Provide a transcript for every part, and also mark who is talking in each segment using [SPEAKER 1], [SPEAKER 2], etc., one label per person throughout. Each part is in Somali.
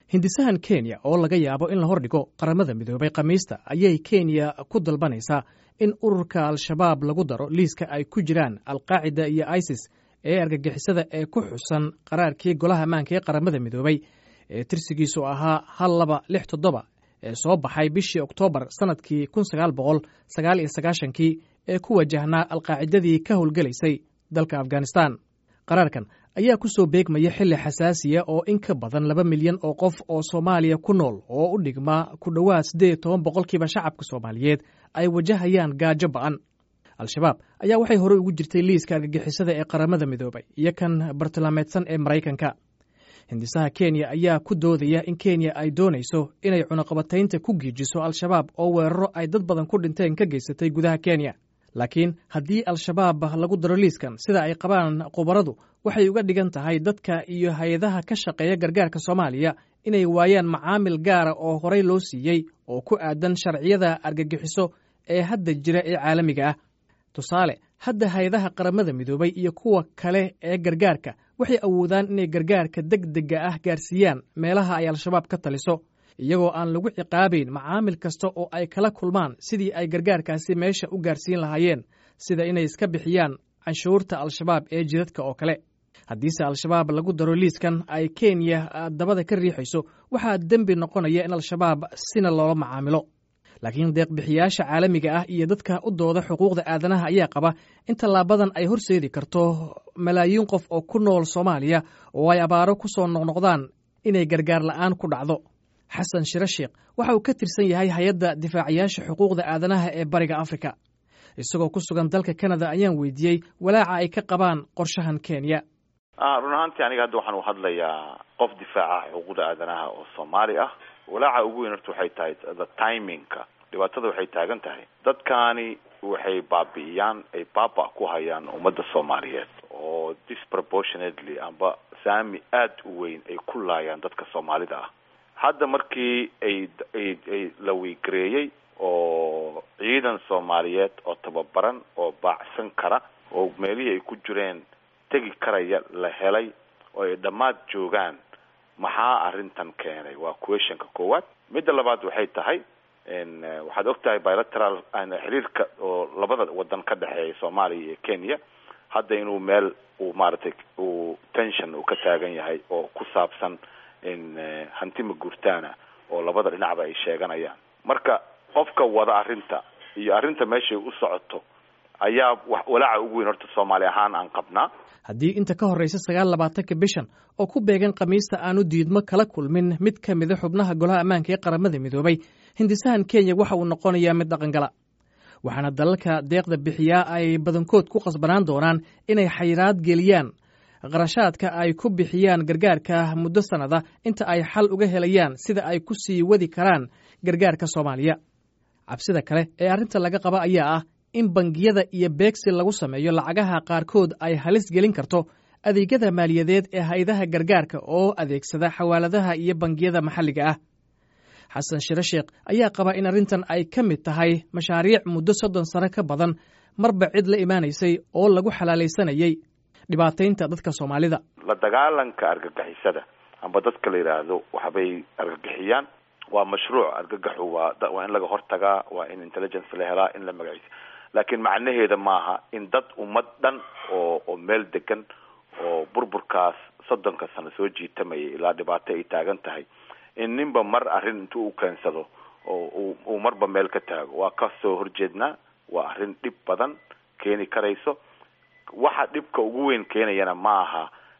[SPEAKER 1] hindisahan kenya oo laga yaabo in la hordhigo qaramada midoobay khamiista ayay kenya ku dalbanaysaa in ururka al-shabaab lagu daro liiska ay ku jiraan alqaacida iyo isis ee argagixisada ee ku xusan qaraarkii golaha ammaanka ee qaramada midoobay ee tirsigiisu ahaa hal laba lix toddoba ee soo baxay bishii oktoobar sannadkii kun sagaal boqol sagaal iyo sagaashankii ee ku wajahnaa alqaacidadii ka howlgelaysay dalka afghanistan qaraarkan ayaa ku soo beegmaya xilli xasaasiya oo in ka badan laba milyan oo qof oo soomaaliya ku nool oo u dhigma ku dhowaad siddeed iyo toban boqolkiiba shacabka soomaaliyeed ay wajahayaan gaajo ba'an al-shabaab ayaa waxay horey ugu jirtay liiska argagixisada ee qaramada midoobay iyo kan bartilmaameedsan ee maraykanka hindisaha kenya ayaa ku doodaya in kenya ay doonayso inay cunaqabataynta ku giijiso al-shabaab oo weeraro ay dad badan ku dhinteen ka geysatay gudaha kenya laakiin haddii al-shabaab lagu daro liiskan sida ay qabaan khubaradu waxay uga dhigan tahay dadka iyo hay-adaha ka shaqeeya gargaarka soomaaliya inay waayaan macaamil gaara oo horey loo siiyey oo ku aadan sharciyada argagixiso ee hadda jira ee caalamiga ah tusaale hadda hay-adaha qaramada midoobay iyo kuwa kale ee gargaarka waxay awoodaan inay gargaarka deg dega ah gaarsiiyaan meelaha ay al-shabaab ka taliso iyagoo aan lagu ciqaabayn macaamil kasta oo ay kala kulmaan sidii ay gargaarkaasi meesha u gaarsiin lahaayeen sida inay iska bixiyaan canshuurta al-shabaab ee jidadka oo kale haddiise al-shabaab lagu daro liiskan ay kenya dabada ka riixayso waxaa dembi noqonaya in al-shabaab sina loola macaamilo laakiin deeqbixiyaasha caalamiga ah iyo dadka u dooda xuquuqda aadanaha ayaa qaba in tallaabadan ay horseedi karto malaayiin qof oo ku nool soomaaliya oo ay abaaro ku soo noqnoqdaan inay gargaar la'aan ku dhacdo xasan shire sheekh waxa uu ka tirsan yahay hay-adda difaacayaasha xuquuqda aadanaha ee bariga afrika isagoo ku sugan dalka kanada ayaan weydiiyey walaaca ay ka qabaan qorshahan kenya
[SPEAKER 2] run ahaantii aniga hadda waxaan u hadlayaa qof difaaca xuquuqda aadanaha oo soomaali ah walaaca ugu weyn horta waxay tahay the timingka dhibaatada waxay taagan tahay dadkaani waxay baabi'iyaan ay baaba ku hayaan ummadda soomaaliyeed oo disproportionately amba saami aada u weyn ay ku laayaan dadka soomaalida ah hadda markii ay ay ay la wiigareeyey oo ciidan soomaaliyeed oo tababaran oo baacsan kara oo meelihii ay ku jireen tegi karaya la helay oo ay dhammaad joogaan maxaa arrintan keenay waa questionka koowaad midda labaad waxay tahay waxaad og tahay bilateral xiriirka oo labada wadan ka dhexeeya soomaaliya iyo kenya hadda inuu meel uu maaragtay uu tension uu ka taagan yahay oo ku saabsan hantima guurtaana oo labada dhinacba ay sheeganayaan marka qofka wada arrinta iyo arrinta meeshay u socoto ayaa walaaca ugu weyn horta soomaali ahaan aan qabnaa
[SPEAKER 1] haddii inta ka horraysa sagaal labaatanka bishan oo ku beegan khamiista aanu diidmo kala kulmin mid ka mida xubnaha golaha ammaanka ee qaramada midoobay hindisahan kenya waxa uu noqonayaa mid dhaqangala waxaana dalalka deeqda bixiyaa ay badankood ku qasbanaan doonaan inay xayiraad geliyaan qarashaadka ay ku bixiyaan gargaarka muddo sannada inta ay xal uga helayaan sida ay ku sii wadi karaan gargaarka soomaaliya cabsida kale ee arrinta laga qaba ayaa ah in bangiyada iyo beegsi lagu sameeyo lacagaha qaarkood ay halis gelin karto adeegyada maaliyadeed ee hay-adaha gargaarka oo adeegsada xawaaladaha iyo bangiyada maxalliga ah xasan shire sheekh ayaa qaba in arrintan ay ka mid tahay mashaariic muddo soddon sano ka badan marba cid la imaanaysay oo lagu xalaalaysanayay dhibaataynta dadka soomaalida
[SPEAKER 2] la dagaalanka argagixisada amba dadka la yidhaahdo waxbay argagixiyaan waa mashruuc argagaxu waa waa in laga hortagaa waa in intelligence la helaa in la magaciisa laakiin macnaheeda maaha in dad ummad dhan oo oo meel degan oo burburkaas soddonka sano soo jiitamayay ilaa dhibaato ay taagan tahay in ninba mar arrin intuu u keensado oo uu marba meel ka taago waa ka soo horjeednaa waa arrin dhib badan keeni karayso waxa dhibka ugu weyn keenayana ma aha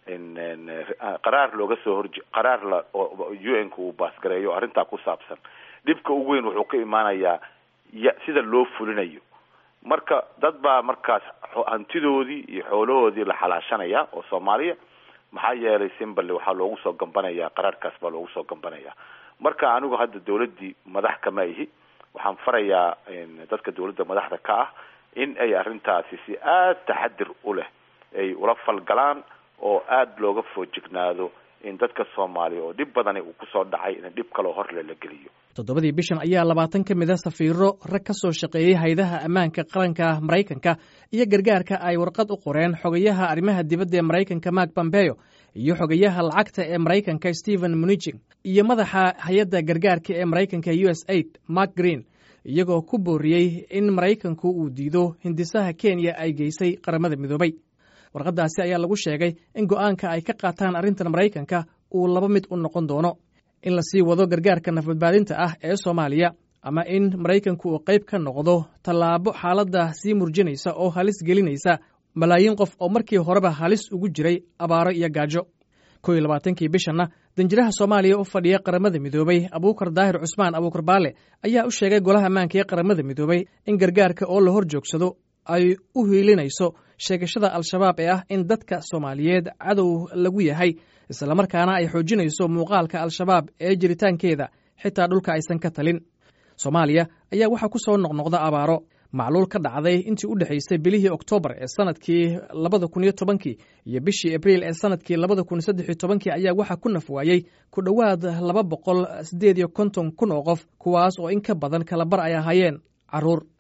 [SPEAKER 2] qaraar looga soo horje qaraar la u n ka uu baasgareeyo arrintaa ku saabsan dhibka ugu weyn wuxuu ka imaanayaa ya sida loo fulinayo marka dad baa markaas hantidoodii iyo xoolahoodii la xalaashanaya oo soomaaliya maxaa yeelay simballe waxaa loogu soo gambanayaa qaraarkaas baa loogu soo gambanayaa marka anigu hadda dawladdii madax kama ihi waxaan farayaa dadka dawladda madaxda ka ah in ay arrintaasi si aada taxadir u leh ay ula falgalaan oo aada looga foojignaado in dadka soomaaliya oo dhib badani uu kusoo dhacay in dhib kaloo horle la geliyo
[SPEAKER 1] toddobadii bishan ayaa labaatan ka mid a safiiro rag ka soo shaqeeyey haydaha ammaanka qaranka maraykanka iyo gargaarka ay warqad u qoreen xogayaha arrimaha dibadda ee maraykanka mark pompeo iyo xogayaha lacagta ee maraykanka stephen munichin iyo madaxa hay-adda gargaarka ee maraykanka u s aid mark green iyagoo ku booriyey in maraykanku uu diido hindisaha kenya ay geysay qaramada midoobay warqaddaasi ayaa lagu sheegay in go'aanka ay ka qaataan arrintan maraykanka uu laba mid u noqon doono in la sii wado gargaarka nafbadbaadinta ah ee soomaaliya ama in maraykanku uu qayb ka noqdo tallaabo xaaladda sii murjinaysa oo halis gelinaysa malaayiin qof oo markii horeba halis ugu jiray abaaro iyo gaajo kow iyo labaatankii bishanna danjiraha soomaaliya u fadhiya qaramada midoobay abuukar daahir cusmaan abuukar baale ayaa u sheegay golaha ammaanka ee qaramada midoobay in gargaarka oo la hor joogsado ay u hiilinayso sheegashada al-shabaab ee ah in dadka soomaaliyeed cadow lagu yahay islamarkaana ay xoojinayso muuqaalka al-shabaab ee jiritaankeeda xitaa dhulka aysan ka talin soomaaliya ayaa waxaa ku soo noqnoqda abaaro macluul ka dhacday intii u dhexaysay bilihii oktoobar ee sanadkii labada kun iyo tobankii iyo bishii abriil ee sanadkii labada kun saddex iyo tobankii ayaa waxaa ku naf waayey ku dhowaad laba boqol siddeed iyo konton kun oo qof kuwaas oo in ka badan kalabar ay ahaayeen carruur